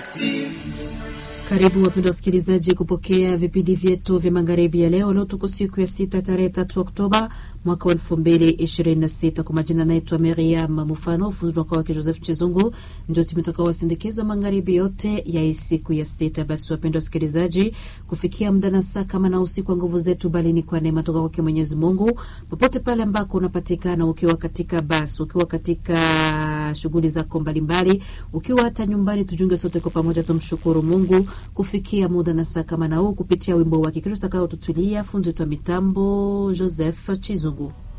Karibu wapenda wasikilizaji kupokea vipindi vyetu vya magharibi ya leo. Leo tuko siku ya sita tarehe tatu Oktoba mwaka wa elfu mbili ishirini na sita. Kwa majina naitwa Miriam Mufano, ufunzi wako wake Joseph Chizungu, ndio tumetaka wasindikiza magharibi yote ya hii siku ya sita. Basi wapenda wasikilizaji, kufikia muda na saa kama na usiku wa nguvu zetu, bali ni kwa neema toka kwake Mwenyezi Mungu, popote pale ambako unapatikana, ukiwa katika basi, ukiwa katika shughuli zako mbalimbali, ukiwa hata nyumbani, tujunge sote kwa pamoja, tumshukuru Mungu kufikia muda na saa kama na huu kupitia wimbo wake Kristo atakayotutulia fundi wa mitambo Joseph Chizungu.